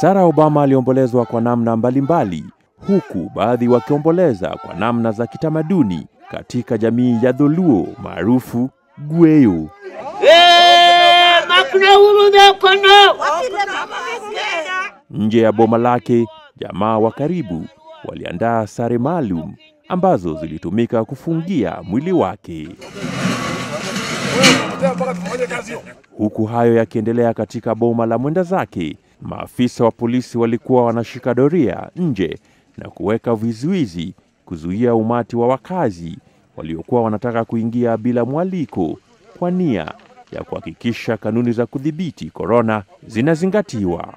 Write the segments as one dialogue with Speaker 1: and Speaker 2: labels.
Speaker 1: Sarah Obama aliombolezwa kwa namna mbalimbali, huku baadhi wakiomboleza kwa namna za kitamaduni katika jamii ya Dholuo maarufu Gweyo. Nje ya boma lake, jamaa wa karibu waliandaa sare maalum ambazo zilitumika kufungia mwili wake. Huku hayo yakiendelea katika boma la mwenda zake, maafisa wa polisi walikuwa wanashika doria nje na kuweka vizuizi kuzuia umati wa wakazi waliokuwa wanataka kuingia bila mwaliko kwa nia ya kuhakikisha kanuni za kudhibiti korona zinazingatiwa.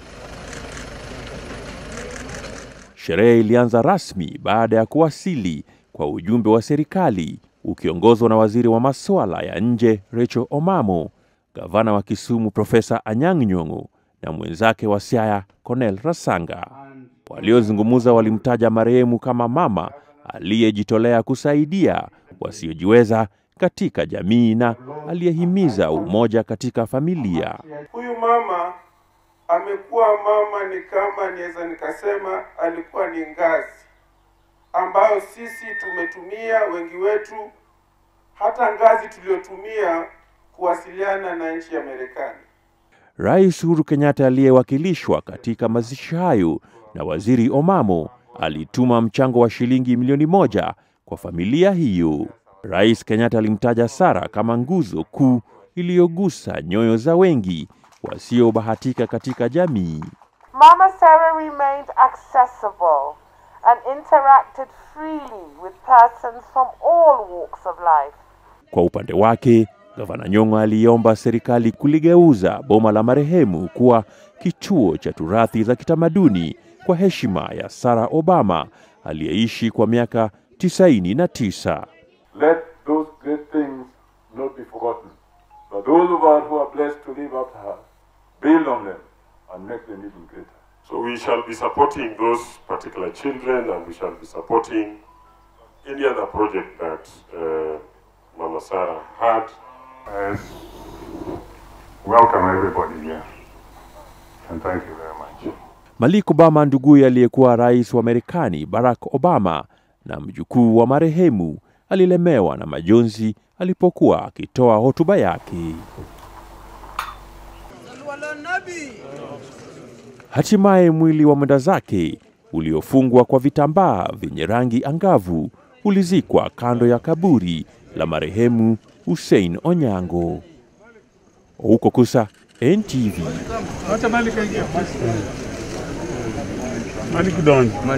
Speaker 1: Sherehe ilianza rasmi baada ya kuwasili kwa ujumbe wa serikali ukiongozwa na waziri wa masuala ya nje Rachel Omamo, gavana wa Kisumu Profesa Anyang' Nyong'o na mwenzake wa Siaya Cornel Rasanga. Waliozungumza walimtaja marehemu kama mama aliyejitolea kusaidia wasiojiweza katika jamii na aliyehimiza umoja katika familia.
Speaker 2: Huyu mama amekuwa mama, ni kama niweza nikasema alikuwa ni ngazi ambayo sisi tumetumia wengi wetu, hata ngazi tuliyotumia kuwasiliana na nchi ya Marekani.
Speaker 1: Rais Uhuru Kenyatta aliyewakilishwa katika mazishi hayo na waziri Omamo alituma mchango wa shilingi milioni moja kwa familia hiyo. Rais Kenyatta alimtaja Sara kama nguzo kuu iliyogusa nyoyo za wengi wasiobahatika katika jamii.
Speaker 3: Mama Sarah remained accessible and interacted freely with persons from all walks of life.
Speaker 1: Kwa upande wake, Gavana Nyong'o aliomba serikali kuligeuza boma la marehemu kuwa kituo cha turathi za kitamaduni kwa heshima ya Sarah Obama aliyeishi kwa miaka 99.
Speaker 4: Let those great things not be forgotten. But those of us who are blessed to live after her, build on them and make them even greater.
Speaker 5: So we shall be supporting those particular children and we shall be supporting any other project that uh, Mama Sarah had.
Speaker 4: Yes. Welcome everybody here. And thank you very much.
Speaker 1: Malik Obama nduguye aliyekuwa rais wa Marekani Barack Obama na mjukuu wa marehemu alilemewa na majonzi alipokuwa akitoa hotuba yake. Hatimaye mwili wa mwenda zake uliofungwa kwa vitambaa vyenye rangi angavu ulizikwa kando ya kaburi la marehemu Hussein Onyango. Huko Kusa, NTV.
Speaker 6: Acha Malik aingie. Malik Don.